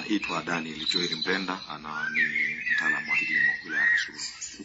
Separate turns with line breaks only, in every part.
Naitwa Daniel Joel Mpenda, ana ni mtaalamu wa kilimo wilaya ya Kasulu.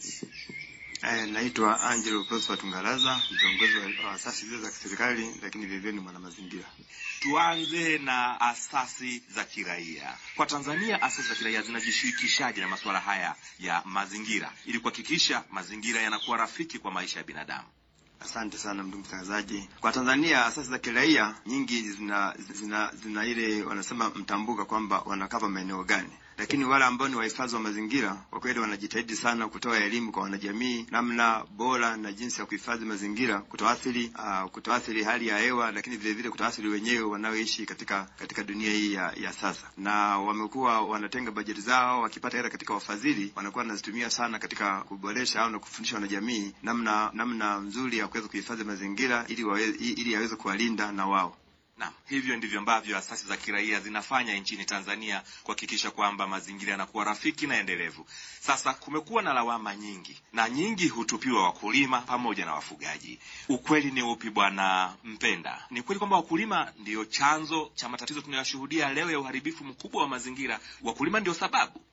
Eh, naitwa Angelo Prosper Tungalaza, kiongozi wa asasi zile za kiserikali lakini vilevile ni mwanamazingira.
Tuanze na asasi za kiraia. Kwa Tanzania, asasi za kiraia zinajishirikishaje na masuala haya ya mazingira ili kuhakikisha mazingira yanakuwa rafiki kwa maisha ya binadamu?
Asante sana ndugu mtangazaji. Kwa Tanzania asasi za kiraia nyingi zina zina, zina ile wanasema mtambuka kwamba wanakava maeneo gani, lakini wale ambao ni wahifadhi wa mazingira kwa kweli wanajitahidi sana kutoa elimu kwa wanajamii namna bora na jinsi ya kuhifadhi mazingira, kutoathiri uh, kutoathiri hali ya hewa, lakini vile vile kutoathiri wenyewe wanaoishi katika katika dunia hii ya, ya sasa. Na wamekuwa wanatenga bajeti zao, wakipata hela katika wafadhili, wanakuwa wanazitumia sana katika kuboresha au na kufundisha wanajamii namna namna nzuri ya kuweza kuhifadhi mazingira ili wawe, ili yaweze kuwalinda na wao.
Naam, hivyo ndivyo ambavyo asasi za kiraia zinafanya nchini Tanzania kuhakikisha kwamba mazingira yanakuwa rafiki na endelevu. Sasa kumekuwa na lawama nyingi na nyingi hutupiwa wakulima pamoja na wafugaji. Ukweli ni upi, Bwana Mpenda? Ni kweli kwamba wakulima ndiyo chanzo cha matatizo tunayoshuhudia leo ya uharibifu mkubwa wa mazingira? Wakulima ndio sababu?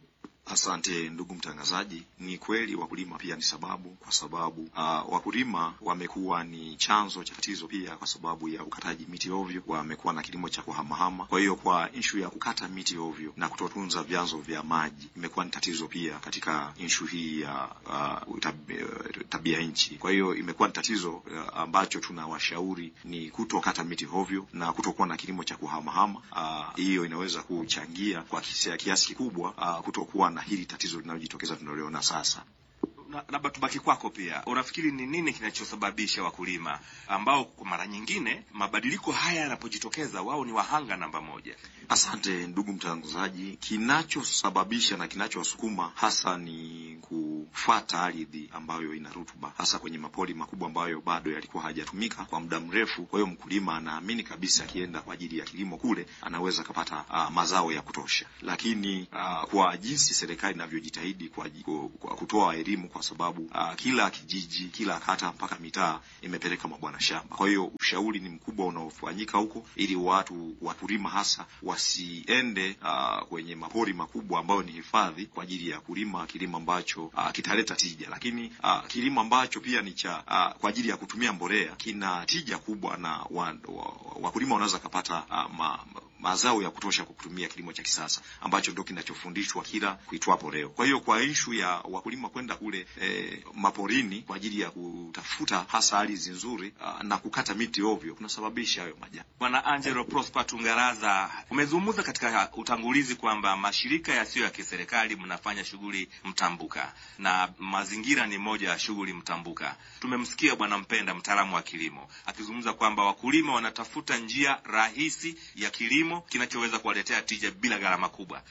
Asante ndugu mtangazaji. Ni kweli wakulima pia ni sababu, kwa sababu uh, wakulima wamekuwa ni chanzo cha tatizo pia, kwa sababu ya ukataji miti ovyo. Wamekuwa na kilimo cha kuhamahama. Kwa hiyo kwa inshu ya kukata miti ovyo na kutotunza vyanzo vya maji imekuwa ni tatizo pia katika inshu hii ya uh, tabia, tabia nchi. Kwa hiyo imekuwa ni tatizo uh, ambacho tunawashauri ni kutokata miti ovyo na kutokuwa na kilimo cha kuhamahama. Hiyo uh, inaweza kuchangia kwa kiasi kikubwa uh, kutokuwa na hili tatizo linalojitokeza tunaliona sasa.
Labda tubaki kwako pia, unafikiri ni nini kinachosababisha wakulima ambao kwa mara nyingine mabadiliko haya yanapojitokeza wao ni wahanga namba moja?
Asante ndugu mtangazaji. Kinachosababisha na kinachowasukuma hasa ni kufata ardhi ambayo ina rutuba, hasa kwenye mapori makubwa ambayo bado yalikuwa hajatumika kwa muda mrefu. Kwa hiyo mkulima anaamini kabisa akienda kwa ajili ya kilimo kule anaweza akapata uh, mazao ya kutosha, lakini uh, kwa jinsi serikali inavyojitahidi kwa, kwa kutoa elimu kwa sababu uh, kila kijiji, kila kata mpaka mitaa imepeleka mabwana shamba. Kwa hiyo ushauri ni mkubwa unaofanyika huko, ili watu wakulima hasa wasiende uh, kwenye mapori makubwa ambayo ni hifadhi kwa ajili ya kulima kilimo ambacho uh, kitaleta tija, lakini uh, kilimo ambacho pia ni cha uh, kwa ajili ya kutumia mbolea kina tija kubwa, na wakulima wa, wa wanaweza kapata uh, ma, mazao ya kutosha kwa kutumia kilimo cha kisasa ambacho ndio kinachofundishwa kila kuitwapo leo. Kwa hiyo kwa ishu ya wakulima kwenda kule e, maporini kwa ajili ya kutafuta hasa ardhi nzuri na kukata miti ovyo kunasababisha hayo majanga.
Bwana Angelo Prosper Tungaraza, umezungumza katika utangulizi kwamba mashirika yasiyo ya kiserikali mnafanya shughuli mtambuka na mazingira ni moja ya shughuli mtambuka. Tumemsikia Bwana Mpenda, mtaalamu wa kilimo, akizungumza kwamba wakulima wanatafuta njia rahisi ya kilimo kinachoweza kuwaletea tija bila gharama kubwa.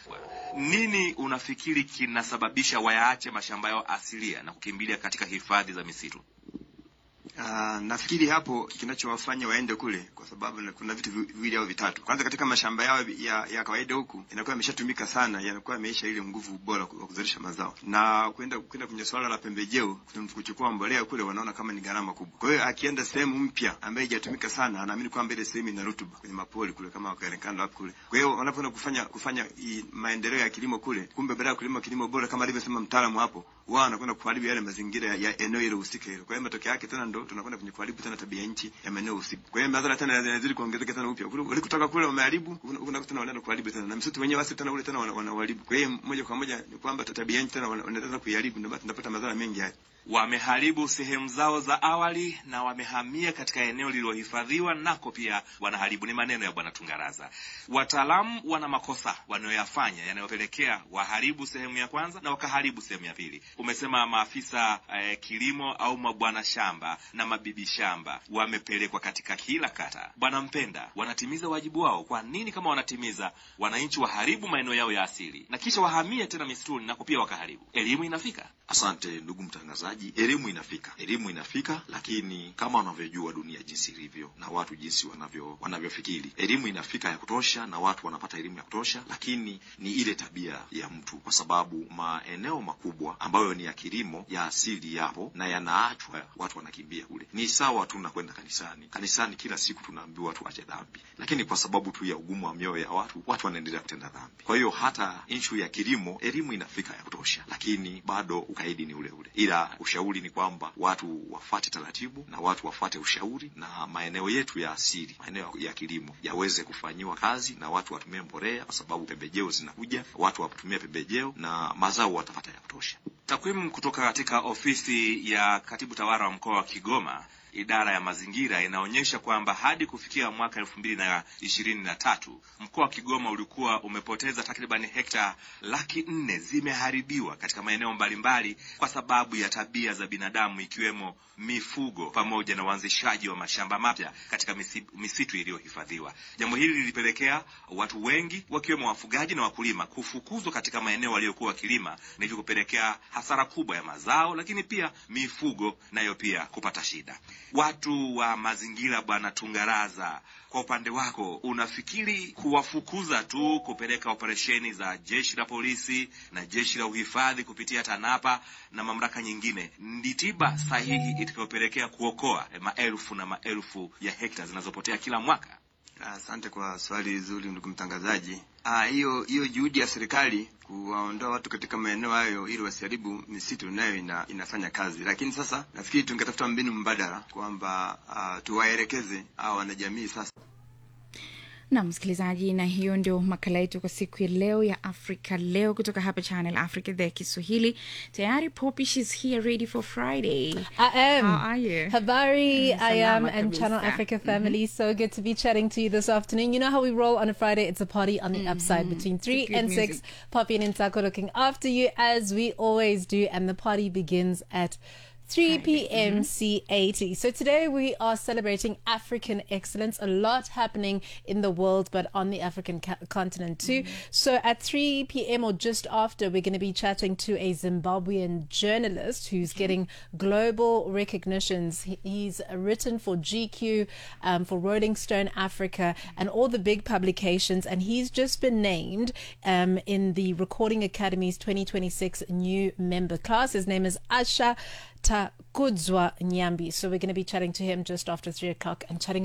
Nini unafikiri kinasababisha wayaache mashamba yao asilia na kukimbilia katika hifadhi za misitu?
Uh, nafikiri hapo kinachowafanya waende kule kwa sababu kuna vitu viwili au vitatu. Kwanza, katika mashamba yao ya, ya kawaida huku inakuwa imeshatumika sana, yanakuwa yameisha ile nguvu bora wa kuzalisha mazao, na kwenda kwenda kwenye swala la pembejeo, kuchukua mbolea kule, wanaona kama ni gharama kubwa. Kwa hiyo akienda sehemu mpya ambayo haijatumika sana, anaamini kwamba ile sehemu ina rutuba kwenye mapori kule, kama Karekando hapo kule. Kwa hiyo wanapoenda kufanya kufanya maendeleo ya kilimo kule, kumbe baada ya kulima kilimo bora kama alivyosema mtaalamu hapo, wao wanakwenda kuharibu yale mazingira ya, ya eneo ile husika hilo. Kwa hiyo matokeo yake tena ndo tunakwenda kwenye kuharibu tena tabia nchi ya maeneo husika. Kwa hiyo madhara tena yanazidi kuongezeka tena upya. Ulikotoka kule umeharibu, unakuta tena wanaenda kuharibu tena. Na msitu wenyewe basi tena ule tena wanaharibu. Kwa hiyo moja kwa moja ni kwamba tabia nchi tena wanaendelea kuiharibu, ndio basi tunapata madhara mengi haya.
Wameharibu sehemu zao za awali na wamehamia katika eneo lililohifadhiwa, nako pia wanaharibu. Ni maneno ya Bwana Tungaraza. Wataalamu wana makosa wanayoyafanya yanayopelekea waharibu sehemu ya kwanza na wakaharibu sehemu ya pili. Umesema maafisa eh, kilimo au mabwana shamba na mabibi shamba wamepelekwa katika kila kata. Bwana Mpenda, wanatimiza wajibu wao? Kwa nini kama wanatimiza, wananchi waharibu maeneo yao ya asili na kisha wahamie tena misituni nako pia wakaharibu? Elimu inafika?
Asante ndugu mtangazaji. mtangazaji, elimu inafika, elimu inafika, lakini kama unavyojua dunia jinsi ilivyo na watu jinsi wanavyo wanavyofikiri, elimu inafika ya kutosha na watu wanapata elimu ya kutosha, lakini ni ile tabia ya mtu, kwa sababu maeneo makubwa ambayo ni ya kilimo ya asili yapo na yanaachwa, watu wanakimbia kule. Ni sawa tu na kwenda kanisani. Kanisani kila siku tunaambiwa tuache dhambi, lakini kwa sababu tu ya ugumu wa mioyo ya watu, watu wanaendelea kutenda dhambi. Kwa hiyo hata inshu ya kilimo, elimu inafika ya kutosha, lakini bado ukaidi ni ule ule, ila ushauri ni kwamba watu wafuate taratibu na watu wafuate ushauri, na maeneo yetu ya asili, maeneo ya kilimo yaweze kufanyiwa kazi na watu watumie mbolea, kwa sababu pembejeo zinakuja, watu watumie pembejeo na mazao watapata ya kutosha.
Takwimu kutoka katika ofisi ya katibu tawala wa mkoa wa Kigoma idara ya mazingira inaonyesha kwamba hadi kufikia mwaka elfu mbili na ishirini na tatu mkoa wa Kigoma ulikuwa umepoteza takriban hekta laki nne zimeharibiwa katika maeneo mbalimbali kwa sababu ya tabia za binadamu ikiwemo mifugo pamoja na uanzishaji wa mashamba mapya katika misi, misitu iliyohifadhiwa. Jambo hili lilipelekea watu wengi wakiwemo wafugaji na wakulima kufukuzwa katika maeneo waliokuwa wakilima na hivyo kupelekea hasara kubwa ya mazao, lakini pia mifugo nayo pia kupata shida. Watu wa mazingira, Bwana Tungaraza, kwa upande wako unafikiri kuwafukuza tu, kupeleka operesheni za jeshi la polisi na jeshi la uhifadhi kupitia TANAPA na mamlaka nyingine ndi tiba sahihi itakayopelekea kuokoa maelfu na maelfu ya hekta zinazopotea kila mwaka?
Asante kwa swali zuri ndugu mtangazaji. Ah, hiyo hiyo juhudi ya serikali kuwaondoa watu katika maeneo hayo ili wasiharibu misitu nayo ina, inafanya kazi, lakini sasa nafikiri tungetafuta mbinu mbadala kwamba uh, tuwaelekeze hao wanajamii sasa
na msikilizaji, na hiyo ndio makala yetu kwa siku ya leo ya Afrika Leo kutoka hapa Channel Africa, idhaa ya Kiswahili. Tayari Poppy, she's here ready for Friday.
I am.
How are you?
Habari,
Mm,
I am,
salama
and Channel
kabisa.
Africa family. So good to be chatting to you this afternoon. You know how we roll on a Friday? It's a party on the upside between 3
good
and
music.
6. Poppy and Intako looking after you as we always do. And the party begins at 3 p.m. CAT. So today we are celebrating African excellence. A lot happening in the world, but on the African ca- continent too. So at 3 p.m. or just after, we're going to be chatting to a Zimbabwean journalist who's getting global recognitions. He- He's written for GQ, um, for Rolling Stone Africa, and all the big publications. And he's just been named um, in the Recording Academy's 2026 new member class. His name is Asha Takudzwa Nyambi. So we're going to be chatting to him just after three o'clock and chatting